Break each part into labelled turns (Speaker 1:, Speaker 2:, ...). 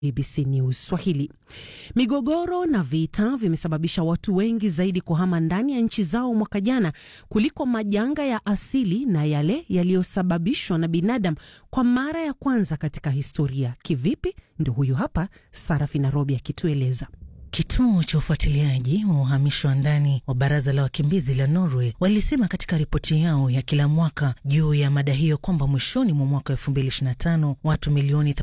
Speaker 1: ABC News Swahili. Migogoro na vita vimesababisha watu wengi zaidi kuhama ndani ya nchi zao mwaka jana kuliko majanga ya asili na yale yaliyosababishwa na binadamu kwa mara ya kwanza katika historia. Kivipi? Ndio huyu hapa Sarafina Robi akitueleza.
Speaker 2: Kituo cha ufuatiliaji wa uhamisho wa ndani wa baraza la wakimbizi la Norway walisema katika ripoti yao ya kila mwaka juu ya mada hiyo kwamba mwishoni mwa mwaka 2025 watu milioni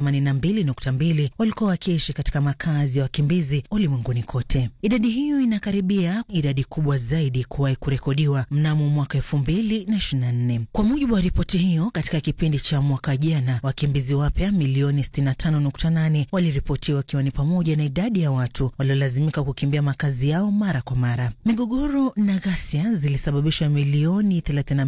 Speaker 2: 82.2 walikuwa wakiishi katika makazi ya wakimbizi ulimwenguni kote. Idadi hiyo inakaribia idadi kubwa zaidi kuwahi kurekodiwa mnamo mwaka 2024. Kwa mujibu wa ripoti hiyo, katika kipindi cha mwaka jana wakimbizi wapya milioni 65.8 waliripotiwa, wakiwa ni pamoja na idadi ya watu lazimika kukimbia makazi yao mara kwa mara. Migogoro na ghasia zilisababisha milioni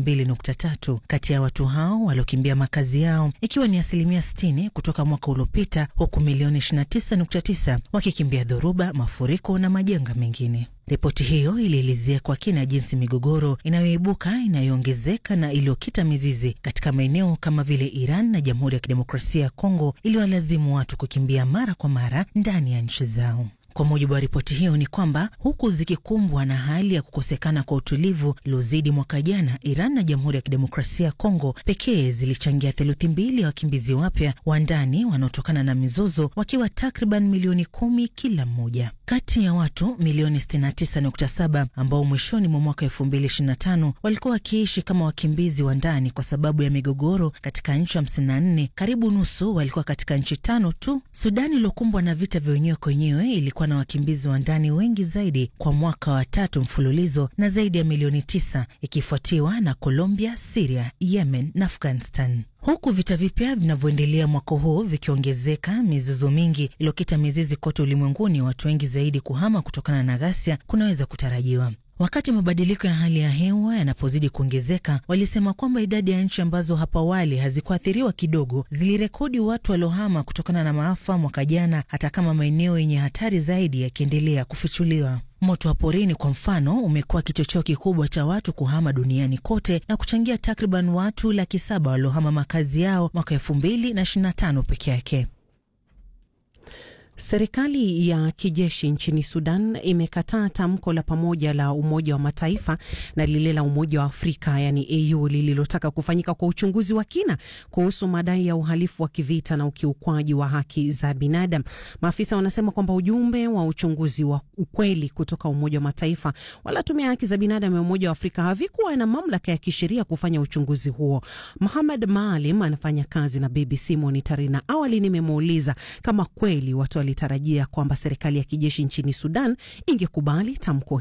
Speaker 2: 32.3 kati ya watu hao waliokimbia makazi yao, ikiwa ni asilimia 60 kutoka mwaka uliopita, huku milioni 29.9 wakikimbia dhoruba, mafuriko na majanga mengine. Ripoti hiyo ilielezea kwa kina jinsi migogoro inayoibuka inayoongezeka na iliyokita mizizi katika maeneo kama vile Iran na Jamhuri ya Kidemokrasia ya Kongo iliwalazimu watu kukimbia mara kwa mara ndani ya nchi zao. Kwa mujibu wa ripoti hiyo ni kwamba huku zikikumbwa na hali ya kukosekana kwa utulivu iliozidi mwaka jana, Iran na Jamhuri ya Kidemokrasia ya Kongo pekee zilichangia theluthi mbili ya wakimbizi wapya wa ndani wanaotokana na mizozo, wakiwa takriban milioni kumi kila mmoja. Kati ya watu milioni 69.7 ambao mwishoni mwa mwaka 2025 walikuwa wakiishi kama wakimbizi wa ndani kwa sababu ya migogoro katika nchi 54, karibu nusu walikuwa katika nchi tano tu. Sudani iliokumbwa na vita vya wenyewe kwa wenyewe ilikuwa na wakimbizi wa ndani wengi zaidi kwa mwaka wa tatu mfululizo na zaidi ya milioni tisa, ikifuatiwa na Colombia, Siria, Yemen na Afghanistan. Huku vita vipya vinavyoendelea mwaka huu vikiongezeka, mizozo mingi iliyokita mizizi kote ulimwenguni, watu wengi zaidi kuhama kutokana na ghasia kunaweza kutarajiwa. Wakati mabadiliko ya hali ya hewa yanapozidi kuongezeka, walisema kwamba idadi ya nchi ambazo hapo awali hazikuathiriwa kidogo zilirekodi watu waliohama kutokana na maafa mwaka jana, hata kama maeneo yenye hatari zaidi yakiendelea kufichuliwa. Moto wa porini kwa mfano umekuwa kichocheo kikubwa cha watu kuhama duniani kote na kuchangia takriban watu laki saba waliohama makazi yao mwaka elfu mbili na ishirini na tano peke yake.
Speaker 1: Serikali ya kijeshi nchini Sudan imekataa tamko la pamoja la Umoja wa Mataifa na lile la Umoja wa Afrika yani AU lililotaka kufanyika kwa uchunguzi wa kina kuhusu madai ya uhalifu wa kivita na ukiukwaji wa haki za binadamu. Maafisa wanasema kwamba ujumbe wa uchunguzi wa ukweli kutoka Umoja wa Mataifa wala Tume ya Haki za Binadamu ya Umoja wa Afrika havikuwa na mamlaka ya kisheria kufanya uchunguzi huo. Muhammad Maalim anafanya kazi na BBC Monitari na awali nimemuuliza kama kweli watu walitarajia kwamba serikali ya kijeshi nchini Sudan ingekubali tamko